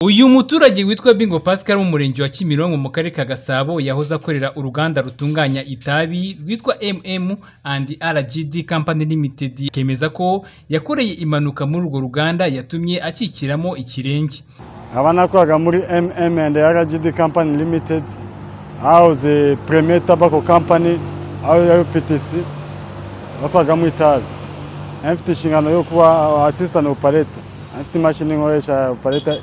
Uyu muturage witwa Bingo Pascal wo mu murenge wa Kimironko mu karere ka Gasabo yahoze akorera uruganda rutunganya itabi rwitwa MM and RGD Company Limited akemeza ko yakoreye impanuka muri urwo ruganda yatumye acikiramo ikirenge nkaba nakoraga muri MM and RGD Company Limited ahahoze Premier Tobacco Company aho ya UPTC bakoragamo itabi mfite inshingano yo kuba assistant operator mfite imashini nkoresha operator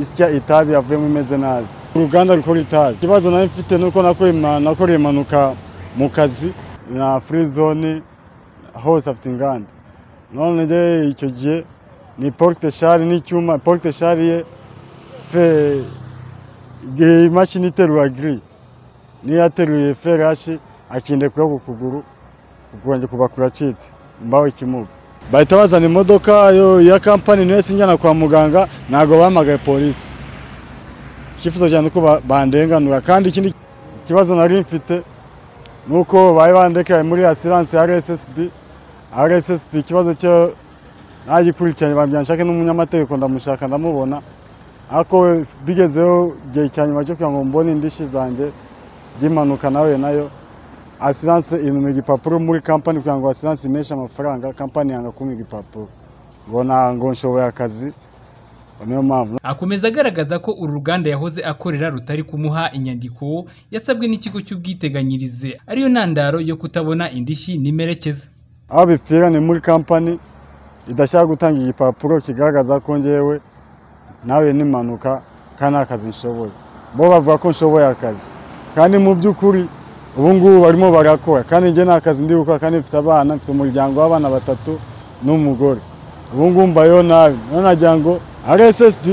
isya itabi yavuyemo imeze nabi uruganda rukora itabi ikibazo nari mfite ni uko nakoreye impanuka mu kazi na free zone hose afite inganda none rero icyo gihe ni porte shari n'icyuma porte shari ye fe igihe imashini iterura giri niyo yateruye ferashi akinde kuyo ku kuguru ukongera kuba kuracitse mbaho ikimuga bahita bazana imodoka ya kampani niyo sinyana kwa muganga ntabwo bahamagaye polisi icyifuzo cyane uko bandenganura kandi ikindi kibazo nari mfite ni uko bari bandekaye muri asiranse ya rssb rssb ikibazo cyo ntagikurikiranye bambwira nshake n'umunyamategeko ndamushaka ndamubona ariko bigezeho igihe cya nyuma cyo kugira ngo mbone indishyi zanjye by'impanuka nawe nayo asiranse inuma igipapuro muri kampani kugira ngo asiranse imeshe amafaranga kampani yanga kumpa igipapuro ngo ntabwo nshoboye akazi niyo mpamvu akomeza agaragaza ko uru ruganda yahoze akorera rutari kumuha inyandiko yasabwe n'ikigo cy'ubwiteganyirize ariyo ntandaro yo kutabona indishyi n'imerekeza aho bipfira ni muri kampani idashaka gutanga igipapuro kigaragaza ko ngewe nawe n'impanuka kandi nta kazi nshoboye bo bavuga ko nshoboye akazi kandi mu by'ukuri ubu ngubu barimo barakora kandi njye nta kazi ndi gukora kandi mfite abana mfite umuryango w'abana batatu n'umugore ubu ngubu mbayeho nabi none nagira ngo rssb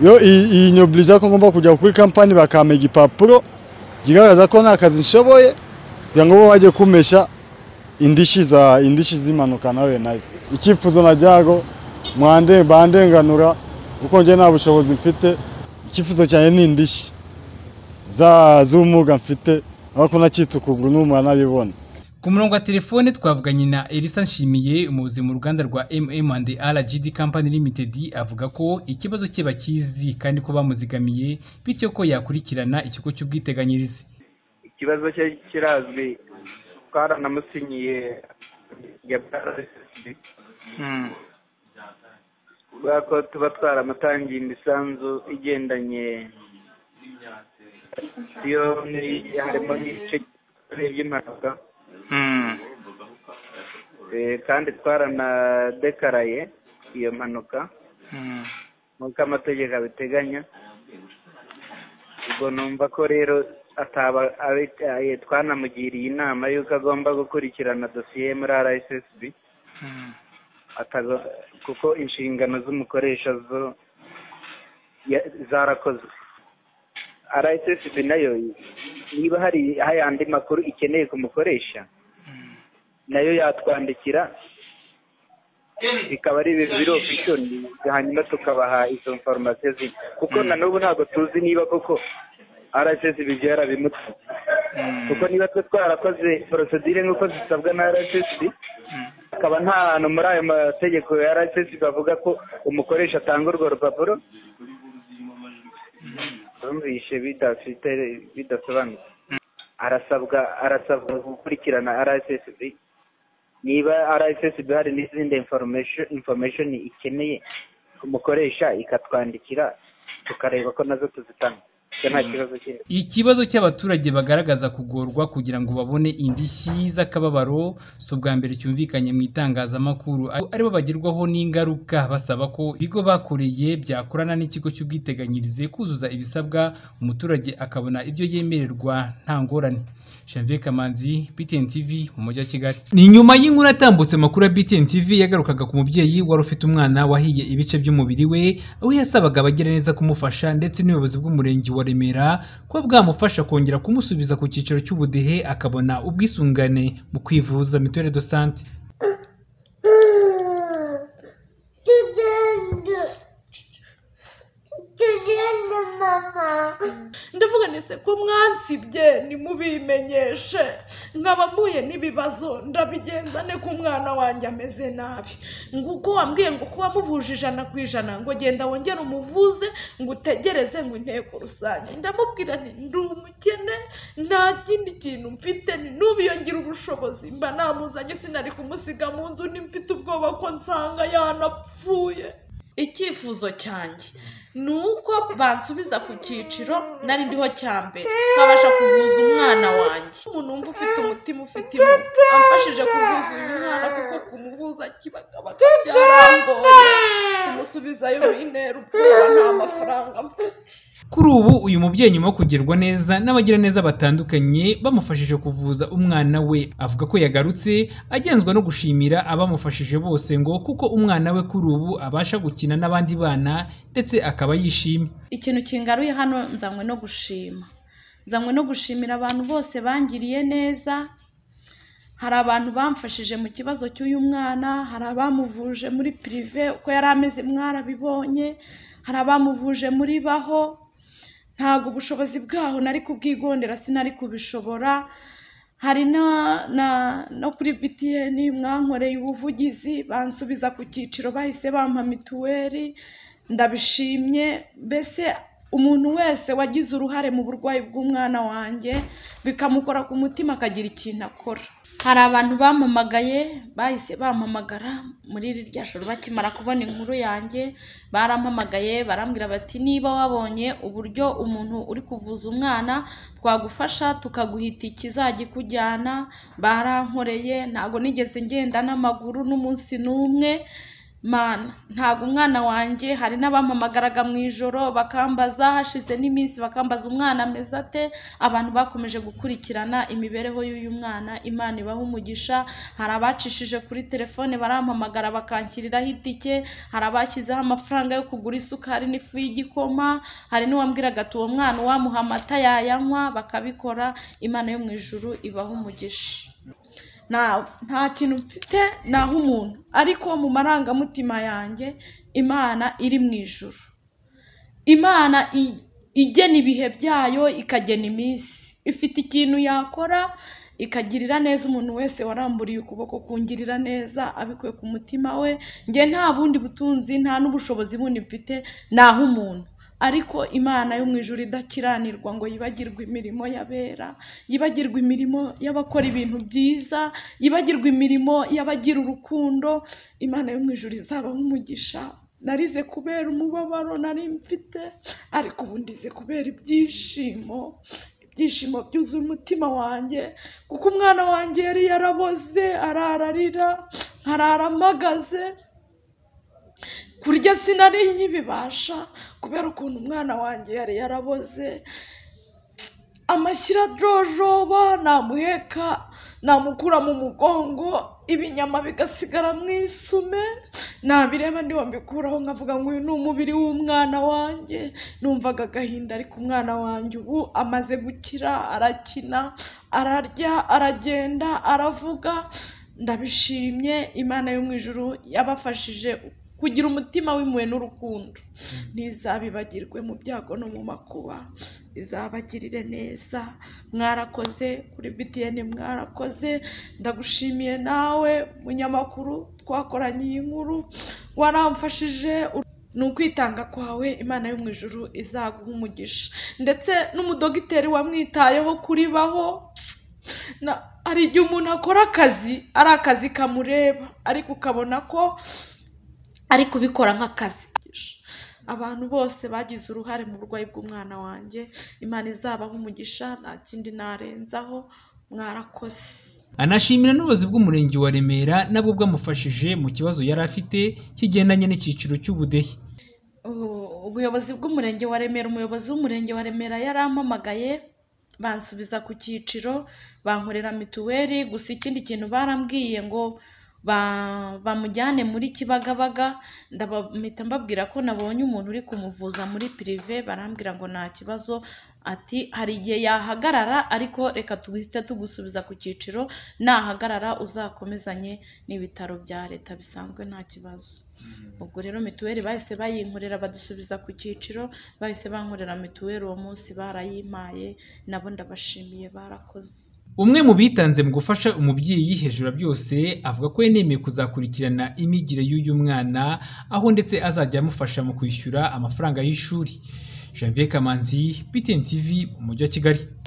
yo iyinyobirije ko ngomba kujya kuri kampani bakampa igipapuro kigaragaza ko nta kazi nshoboye kugira ngo bo bajye kumesha indishyi za indishyi z'impanuka nawe nazo icyifuzo najyago mwande bandenganura kuko njye nta bushobozi mfite icyifuzo cyanjye ni indishyi z'ubumuga mfite ariko nakitse ukuguru n'umwe anabibona ku murongo wa telefone twavuganye na Elisa Nshimiye umuyobozi mu ruganda rwa MM and RGD Company Limited avuga ko ikibazo cye bakizi kandi ko bamuzigamiye bityo ko yakurikirana ikigo cy'ubwiteganyirize ikibazo cye kirazwi twaranamusinyiye kubera ko tuba twaramutangiye imisanzu igendanye iyo harimo n'ibice by'impanuka kandi twaranadekaraye iyo mpanuka nk'uko amategeko abiteganya ubwo numva ko rero ataba twanamugiriye inama y'uko agomba gukurikirana dosiye muri rssb kuko inshingano z'umukoresha zo zarakozwe rssb nayo niba hari andi makuru ikeneye kumukoresha nayo yatwandikira bikaba ari ibintu biri ofishoni hanyuma tukabaha izo foromasiyo zindi kuko na n'ubu ntabwo tuzi niba koko rssb byarabimutse kuko niba twe twarakoze porosedire nk'uko zisabwa na rssb akaba nta hantu muri ayo mategeko ya rssb bavuga ko umukoresha atanga urwo rupapuro bumvishe bidafite bidasobanutse arasabwa arasabwa gukurikirana rssb niba rssb hari n'izindi information ikeneye umukoresha ikatwandikira tukareba ko nazo tuzitanga ikibazo cy'abaturage bagaragaza kugorwa kugira ngo babone indishyi z'akababaro si ubwa mbere cyumvikanye mu itangazamakuru aribo bagirwaho n'ingaruka basaba ko ibigo bakoreye byakorana n'ikigo cy'ubwiteganyirize kuzuza ibisabwa umuturage akabona ibyo yemererwa nta ngorane janvier kamanzi btn tv mu mujyi wa kigali ni nyuma y'inkuru yatambutse amakuru ya btn tv yagarukaga ku mubyeyi wari ufite umwana wahiye ibice by'umubiri we aho yasabaga abagira neza kumufasha ndetse n'ubuyobozi bw'umurenge wa Remera kuba bwamufasha kongera kumusubiza ku cyiciro cy'ubudehe akabona ubwisungane mu kwivuza mituweli do sante ndavuga mwese ko mwansibye ntimubimenyeshe nkaba mpuye n'ibibazo ndabigenza ne ko umwana wanjye ameze nabi nguko wambwiye ngo kuba muvuje ijana ku ijana ngo genda wongere umuvuze ngo utegereze ngo inteko rusange ndamubwira nti ndi umukene nta kindi kintu mfite ni n'ubiyongera ubushobozi mba namuzanye sinari kumusiga mu nzu ni mfite ubwoba ko nsanga yanapfuye icyifuzo cyanjye ni uko bansubiza ku cyiciro nari ndiho cya mbere nkabasha kuvuza umwana wanjye umuntu wumva ufite umutima ufite impuhwe amfashije kuvuza uyu mwana kuko kumuvuza kibagabaga byarangoye kumusubizayo bintera ubwoba nta mafaranga mfite kuri ubu uyu mubyeyi nyuma yo kugerwa neza n'abagiraneza batandukanye bamufashije kuvuza umwana we avuga ko yagarutse agenzwa no gushimira abamufashije bose ngo kuko umwana we kuri ubu abasha gukina n'abandi bana ndetse akaba yishimye ikintu kingaruye hano nzanywe no gushima nzanywe no gushimira abantu bose bangiriye neza hari abantu bamfashije mu kibazo cy'uyu mwana hari abamuvuje muri pirive uko yari ameze mwarabibonye hari abamuvuje muri baho ntabwo ubushobozi bwaho nari kubwigondera sinari kubishobora hari na- na- no kuri btn mwankoreye ubuvugizi bansubiza ku cyiciro bahise bampa mituweli ndabishimye mbese umuntu wese wagize uruhare mu burwayi bw'umwana wanjye bikamukora ku mutima akagira ikintu akora hari abantu bampamagaye bahise bampamagara muri rya joro bakimara kubona inkuru yanjye barampamagaye barambwira bati niba wabonye uburyo umuntu uri kuvuza umwana twagufasha tukaguha itike izajya ikujyana barankoreye ntabwo nigeze ngenda n'amaguru n'umunsi n'umwe mana ntabwo umwana wanjye hari n'abampamagaraga mu ijoro bakambaza hashize n'iminsi bakambaza umwana ameze ate abantu bakomeje gukurikirana imibereho y'uyu mwana imana ibaha umugisha hari abacishije kuri telefone barampamagara bakanshyiriraho itike hari abashyizeho amafaranga yo kugura isukari n'ifu y'igikoma hari n'uwambwiraga ati uwo mwana uwamuha amata yayanywa bakabikora imana yo mu ijuru ibaha umugisha nta nta kintu mfite naho umuntu ariko mu marangamutima yanjye imana iri mu ijuru imana i- igena ibihe byayo ikagena iminsi ifite ikintu yakora ikagirira neza umuntu wese waramburiye ukuboko kungirira neza abikuye ku mutima we njye nta bundi butunzi nta n'ubushobozi bundi mfite naho umuntu ariko imana yo mu ijuru idakiranirwa ngo yibagirwe imirimo y'abera yibagirwe imirimo y'abakora ibintu byiza yibagirwe imirimo y'abagira urukundo imana yo mu ijuru izabaho umugisha narize kubera umubabaro nari mfite ariko ubu ndize kubera ibyishimo ibyishimo byuzuye umutima wanjye kuko umwana wanjye yari yaraboze arararira araramagaze kurya sinari nkibibasha kubera ukuntu umwana wanjye yari yaraboze amashyira adojoba namuheka namukura mu mugongo ibinyama bigasigara mu isume nabireba ndiho mbikuraho nkavuga ngo uyu ni umubiri w'umwana wanjye numvaga agahinda ariko umwana wanjye ubu amaze gukira arakina ararya aragenda aravuga ndabishimye imana yo mu ijuru yabafashije kugira umutima w'impuhwe n'urukundo ntizabibagirwe mu byago no mu makuba izabagirire neza mwarakoze kuri btn mwarakoze ndagushimiye nawe munyamakuru twakoranye iyi nkuru waramfashije u- ni ukwitanga kwawe imana yo mu ijuru izaguha umugisha ndetse n'umudogiteri wamwitayeho kuribaho na- hari igihe umuntu akora akazi ari akazi kamureba ariko ukabona ko ari kubikora nk'akazi abantu bose bagize uruhare mu burwayi bw'umwana wanjye imana izabaho umugisha nta kindi narenzaho mwarakoze anashimira n'ubuyobozi bw'umurenge wa Remera nabwo bwamufashije mu kibazo yari afite kigendanye n'icyiciro cy'ubudehe ubu- ubuyobozi bw'umurenge wa remera umuyobozi w'umurenge wa remera yarampamagaye bansubiza ku cyiciro bankorera mituweli gusa ikindi kintu barambwiye ngo ba- bamujyane muri kibagabaga ndabahita mbabwira ko nabonye umuntu uri kumuvuza muri pirive barambwira ngo nta kibazo ati hari igihe yahagarara ariko reka tuhite tugusubiza ku cyiciro nahagarara uzakomezanye n'ibitaro bya leta bisanzwe nta kibazo ubwo rero mituweli bahise bayinkorera badusubiza ku cyiciro bahise bankorera mituweli uwo munsi barayimpaye nabo ndabashimiye barakoze umwe mu bitanze mu gufasha umubyeyi hejuru ya byose avuga ko yenemeye kuzakurikirana imyigire y'uyu mwana aho ndetse azajya amufasha mu kwishyura amafaranga y'ishuri janvier kamanzi btn tv mu mujyi wa kigali